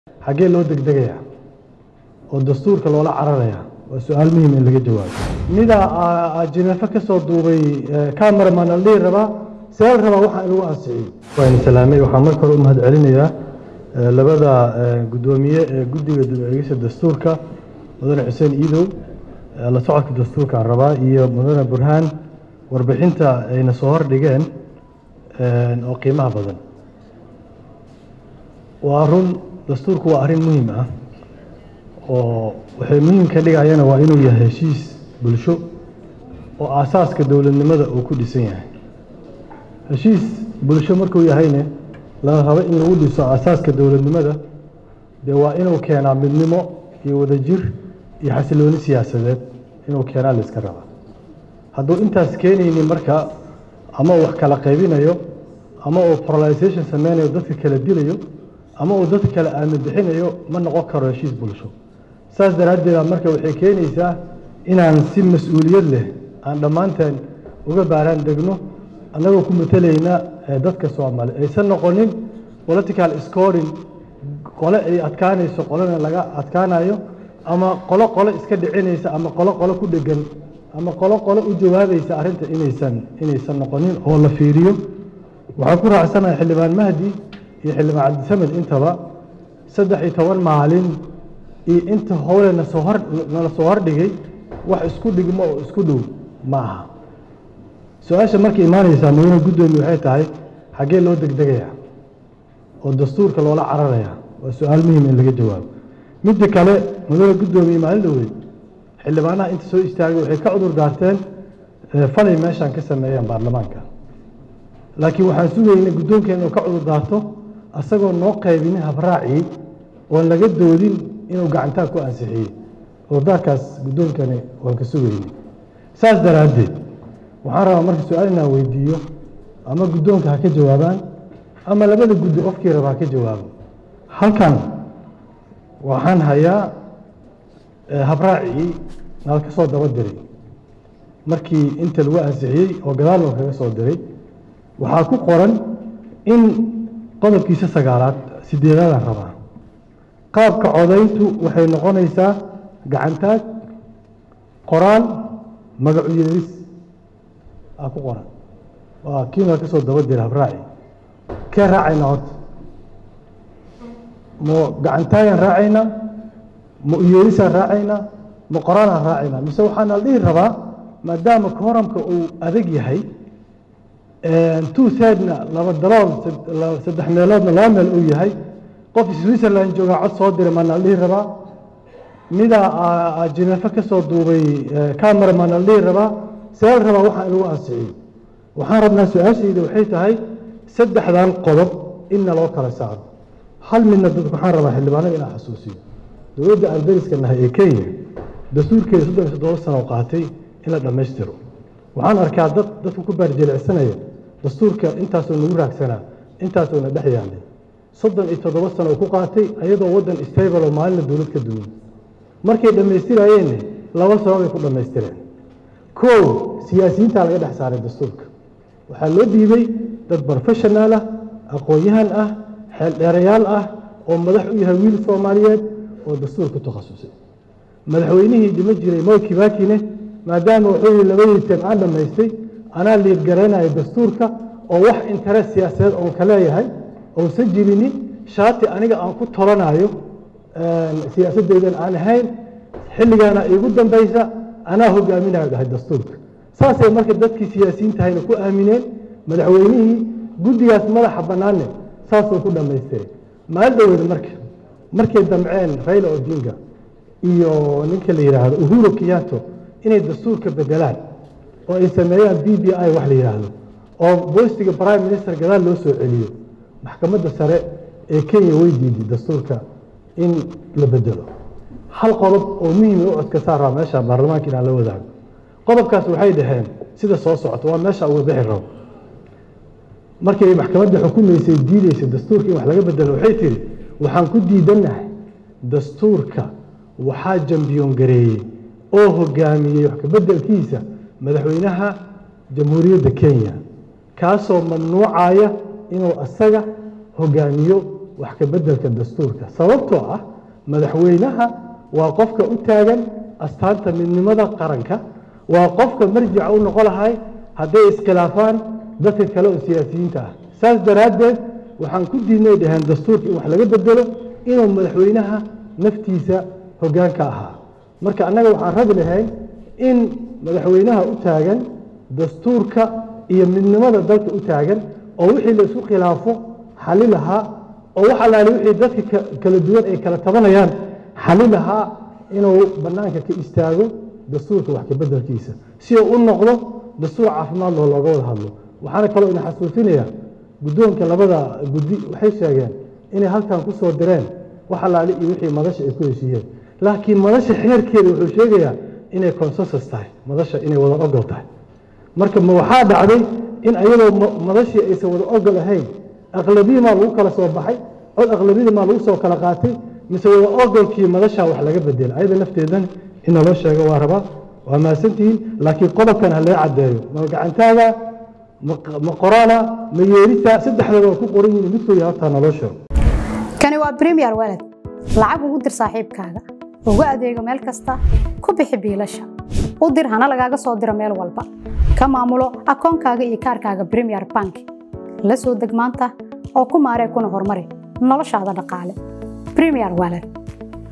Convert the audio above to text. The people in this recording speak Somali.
xaggee loo degdegayaa oo dastuurka loola cararayaa waa su-aal muhiim in laga jawaabo midaa jineefo ka soo duubay cameraman la dhihi rabaa see la rabaa waxaa in lagu ansixiyey waan salaamay waxaan marka hore u mahad celinayaa labada guddoomiye ee guddiga dib-eegista dastuurka mudane xuseen iidow la socodka dastuurkaan rabaa iyo mudane burhaan warbixinta ayna soo hordhigeen oo qiimaha badan waa run dastuurku waa arrin muhiim ah oo waxay muhiim ka dhigayana waa inuu yahay heshiis bulsho oo aasaaska dowladnimada uu ku dhisan yahay heshiis bulsho markuu yahayne la rabo in lagu dhiso aasaaska dowladnimada dee waa inuu keenaa midnimo iyo wadajir iyo xasilooni siyaasadeed inuu keenaa la iska rabaa hadduu intaas keenaynin marka ama uu wax kala qaybinayo ama uu polarization sameynayo dadka kala dilayo ama uu dadka kale aamin bixinayo ma noqon karo heshiis bulsho saas daraaddeeda marka waxay keenaysaa inaan si mas-uuliyad leh aan dhammaanteen uga baaraan degno annagoo ku matalayna dadka soomaali aysan noqonin political scoring qole ay adkaanayso qolena laga adkaanayo ama qolo qole iska dhicinaysa ama qolo qole ku dhegan ama qolo qole u jawaabaysa arrinta inaysan inaysan noqonin oo la fiiriyo waxaan ku raacsanahay xildhibaan mahdi iyo xildhibaan cabdisamed intaba saddex iyo toban maalin iyo inta howle nasoo hor nala soo hordhigay wax isku dhigmo oo isku dhow ma aha su-aasha marka imaanaysaa mudane guddoomiye waxay tahay xaggee loo degdegayaa oo dastuurka loola cararayaa waa su-aal muhiim in laga jawaabo midda kale mudane guddoomiye maalin dhoweyd xildhibaanaha inta soo istaagay waxay ka cudur daarteen falay meeshaan ka sameeyeen baarlamaanka laakiin waxaan sugaynay guddoonkeena inuu ka cudur daarto asagoo noo qaybinin habraacii oon laga doodin inuu gacantaa ku ansixiyey cudurdaarkaas guddoonkani waan ka sugaynay saas daraaddeed waxaan rabaa marka su-aal inaan weydiiyo ama guddoonka ha ka jawaabaan ama labada guddi qofkii raba ha ka jawaabo halkan waxaan hayaa habraacii nala ka soo daba diray markii inta lagu ansixiyey oo gadaal loo kaga soo diray waxaa ku qoran in qodobkiisa sagaalaad sideedaadaan rabaa qaabka codayntu waxay noqonaysaa gacantaag qoraal magacu yeeris aa ku qoran waa kii nala ka soo daba diray habraaci kee raacayna horta ma gacantaagaan raacaynaa ma uyeerisaan raacaynaa ma qoraalaan raacaynaa mise waxaana la dhihi rabaa maadaama kooramka uu adag yahay two thirdna laba dalool saddex meeloodna laba meel uu yahay qof switzerland joogaa cod soo diray maana la dhihi rabaa midaa jineefo ka soo duubay cameraman la dhihi rabaa see la rabaa waxaa in lagu ansixiyey waxaan rabnaa su-aashayda waxay tahay saddexdan qodob inna loo kala saaro hal midna dadku waxaan rabaa xildhibaanada inaan xasuusiyo dowladda aan dariska nahay ee kenya dastuurkeeda soddon iyo toddoba sano qaatay in la dhammaystiro waxaan arkaa dad dadku ku baarjeelicsanaya dastuurka intaasoo nagu raagsanaa intaasoo na dhex yaalay soddon iyo toddoba sano oo ku qaatay ayadoo waddan stable oo maalina dowlad ka duwan markay dhammaystirayeenne laba sababay ku dhammaystireen kow siyaasiyiintaa laga dhex saaray dastuurka waxaa loo dhiibay dad professionaal ah aqoon-yahan ah xeeldheerayaal ah oo madax u yahay wiil soomaaliyeed oo dastuur ku takhasusay madaxweynihii dhima jiray moy kibakine maadaama wuxuu yihi labadii teem aan dhammaystay anaa liirgaraynayo dastuurka oo wax interes siyaasadeed oon ka leeyahay ousan jirinin shaati aniga aan ku tolanayo siyaasadeydan aan ahayn xilligaana iigu dambaysa anaa hogaaminayo dhahay dastuurka saasay marka dadkii siyaasiyiintahayna ku aamineen madaxweynihii guddigaas madaxa bannaanne saasuu ku dhammaystiray maalin dhoweyda marka markay damceen rayla odinga iyo ninka la yidhaahdo uhuru kiyato inay dastuurka bedelaan oo ay sameeyaan b b i wax la yidhaahdo oo boostiga prime minister gadaal loo soo celiyo maxkamadda sare ee kenya way diiday dastuurka in la bedelo hal qodob oo muhiima u codka saaraa meesha baarlamaanka inaan la wadaago qodobkaas waxay dhaheen sida soo socota waa meesha uga bixi rabo markii ay maxkamadda xukumaysay diidaysay dastuurka in wax laga bedelo waxay tihi waxaan ku diidannahay dastuurka waxaa jambiyoon gareeyey oo hogaamiyey wax kabeddelkiisa madaxweynaha jamhuuriyadda kenya kaasoo mamnuucaya inuu asaga hogaamiyo wax ka beddelka dastuurka sababtoo ah madaxweynaha waa qofka u taagan astaanta midnimada qaranka waa qofka marjica u noqon lahay hadday iskhilaafaan dadka kale oo siyaasiyiinta ah saas daraaddeed waxaan ku diidnay dhaheen dastuurka in wax laga bedelo inuu madaxweynaha naftiisa hoggaanka ahaa marka annaga waxaan rabi lahayn in madaxweynaha u taagan dastuurka iyo midnimada dalka u taagan oo wixii la isku khilaafo xali lahaa oo wax allaale wixii dadka kala duwan ay kala tabanayaan xali lahaa inuu bannaanka ka istaago dastuurka wax ka beddelkiisa si uu u noqdo dastuur caafimaad loo looga wada hadlo waxaana kaloo ina xasuusinayaa guddoonka labada guddi waxay sheegeen inay halkan ku soo direen wax allaale iyo wixii madasha ay ku heshiiyeen laakiin madasha xeerkeeda wuxuu sheegayaa inay consensus tahay madasha inay wada ogol tahay marka ma waxaa dhacday in ayadoo madashii aysan wada ogol ahayn aqlabiya maa lagu kala soo baxay cod aqlabiyada maa lagu soo kala qaatay mise wada ogolkii madashaa wax laga bedela ayada lafteedan in naloo sheego waa rabaa waa mahadsantihiin laakiin qodobkan ha lee caddeeyo ma gacantaaga ma qoraana ma yeelisa saddexdaba waa ku qoran yihin midkooda hortaa naloo sheego kani waa premier walad lacag ugu dir saaxiibkaaga ugu adeego meel kasta ku bixi biilasha u dir hana lagaaga soo diro meel walba ka maamulo akoonkaaga iyo kaarkaaga premier bank la soo deg maanta oo ku maaree kuna horumari noloshaada dhaqaale premier walad